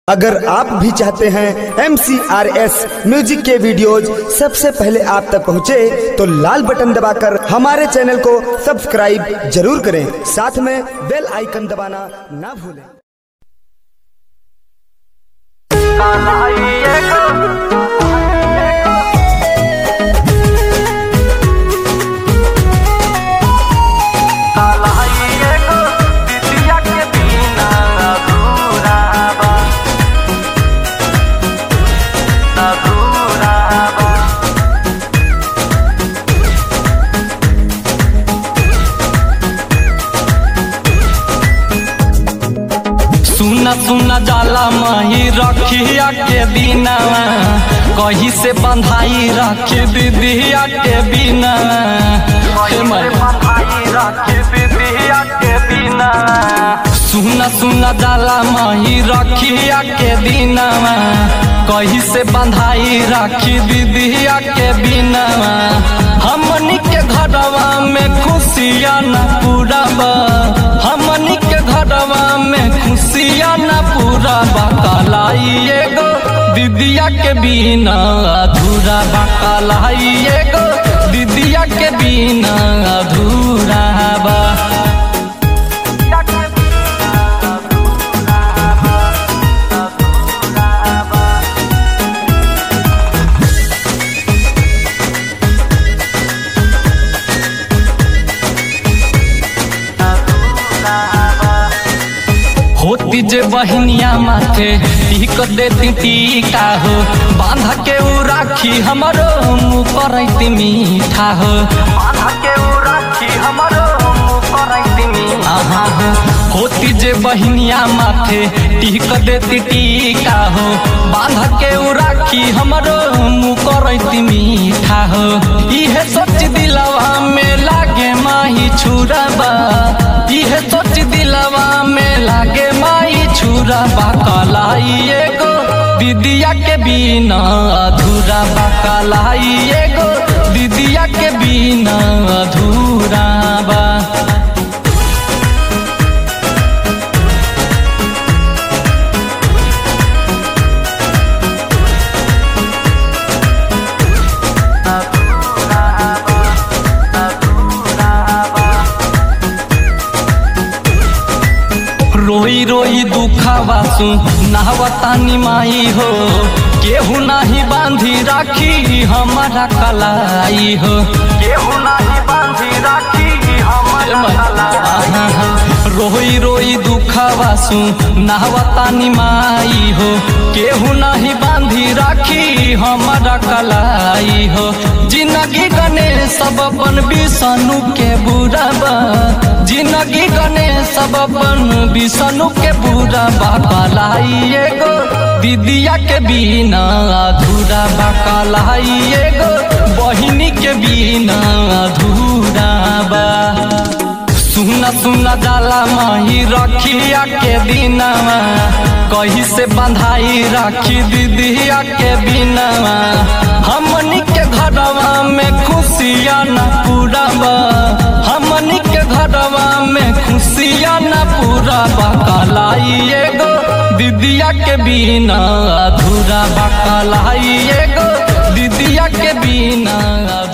अगर आप भी चाहते हैं एम म्यूजिक के वीडियोज सबसे पहले आप तक पहुंचे, तो लाल बटन दबाकर हमारे चैनल को सब्सक्राइब जरूर करें साथ में बेल आइकन दबाना ना भूलें सुना सुना जाला मही रखिया के बिनावा कहीं से बंधाई रखी दीदिया के बिना हे मैया। सुना सुना जाला मही रखिया के बिनावा कहीं से बंधाई रखी दीदिया के बिनावा हमनी के घरवा में खुशियाँ न पूरा बा हमनी के घरवा में खुशियाँ न पूरा बकलाई एगो दीदिया के बिना अधूरा बकलाई एगो दीदिया के बिना अधूरा बा होती जे बहनिया माथे टीक देती टीका हो बांधा के उ राखी हमरो मुँह करैती मीठा हो बांधा के उ राखी हमरो मुँह करैती मीठा हो होती जे बहनिया माथे टीक देती टीका हो बांधा के उ राखी हमरो मुँह करैती मीठा हो इहे सोच दिलवा में लागे माही छुरबा इहे सोच दिलवा में लागे माई छुरा बाकलाई एगो दीदिया के बिना अधूरा बाकलाई एगो दीदिया के बिना अधूरा बा रोई रोई दुखावा सु नहवतानी माई हो केहू नाही बांधी राखी हमारा कलाई हो केहू नाही बांधी राखी हमारा रोई रोई दुखावा सु नहवतानी माई हो केहू नाही बांधी राखी हमारा कलाई हो जिंदगी गने सब अपन बिसनु के बुराबा जिंदगी गने सब अपन बिसनु के बुरा बाकलाई एगो दीदिया के बिना अधूरा बाकलाई एगो बहिनी के बिना अधूरा बा सुना सुना जाला माही रखिया के बिनावा कहीं से बंधाई राखी दीदिया के बिनावा हमनी के घरवा में खुशियाँ न पूरा बा हमनी के घरवा में खुशियाँ न पूरा बकलाई एगो दीदिया के बिना अधूरा बकलाई एगो दीदिया के बिना